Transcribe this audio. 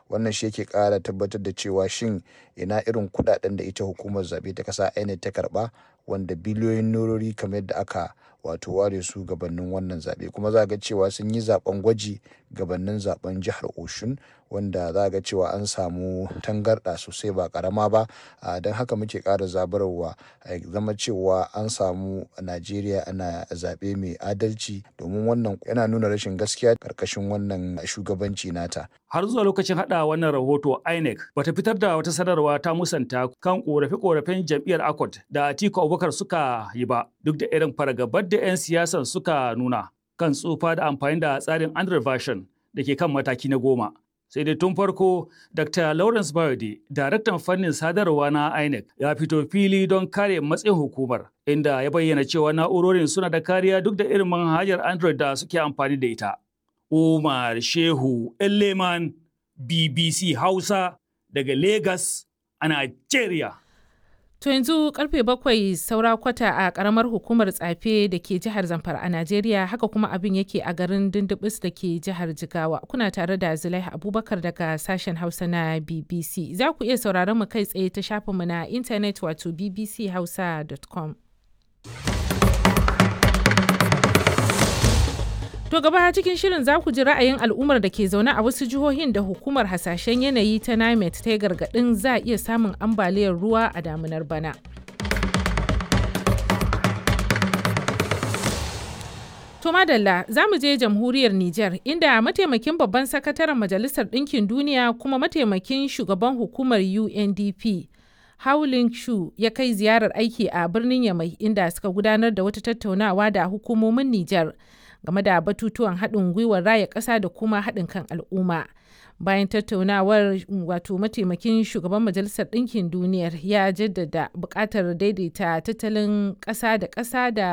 wannan shi yake ƙara tabbatar da cewa shin ina irin kuɗaɗen da ita hukumar zaɓe ta ƙasa INEC ta karɓa wanda biliyoyin norori kamar yadda aka wato ware su gabanin wannan zaɓe kuma za ga cewa sun yi zaɓen gwaji gabanin zaɓen jihar oshun wanda za ga cewa an samu tangarɗa sosai ba ƙarama ba don haka muke ƙara zabarwa zama cewa an samu najeriya ana zaɓe mai adalci domin wannan yana nuna rashin gaskiya ƙarƙashin wannan shugabanci nata har zuwa lokacin hada wannan rahoto INEC bata fitar da wata sanarwa ta musanta kan korafe-korafen jam'iyyar ACOT da Atiku Abubakar suka yi ba duk da irin fargabar da 'yan siyasan suka nuna kan tsufa da amfani da tsarin Android version da ke kan mataki na goma. Sai dai tun farko Dr. Lawrence Bayode, daraktan fannin sadarwa na INEC, ya fito fili don kare matsayin hukumar, inda ya bayyana cewa na'urorin suna da kariya duk da irin manhajar Android da suke amfani da ita. Umar Shehu Elleman BBC Hausa daga Lagos a Nigeria. To yanzu karfe bakwai saura kwata a karamar hukumar tsafe da ke jihar Zamfara a Najeriya haka kuma abin yake a garin Dindibis da ke jihar Jigawa. Kuna tare da Zulaiha Abubakar daga sashen Hausa na BBC. Za ku iya sauraron mu kai tsaye ta shafinmu na intanet wato bbchausa.com. To gaba cikin shirin za ku ji ra'ayin al'ummar da ke zaune a wasu jihohin da hukumar hasashen yanayi ta NIMET ta yi gargaɗin za a iya samun ambaliyar ruwa a damunar bana. To madalla za mu je jamhuriyar Nijar inda mataimakin babban sakataren Majalisar Ɗinkin Duniya kuma mataimakin shugaban hukumar UNDP Howling Shu ya kai ziyarar aiki a birnin Yamai inda suka gudanar da wata tattaunawa da hukumomin Nijar. game da batutuwan haɗin gwiwar raya ƙasa da kuma haɗin kan al'umma bayan tattaunawar wato mataimakin shugaban majalisar ɗinkin duniyar ya jaddada buƙatar daidaita tattalin ƙasa da ƙasa da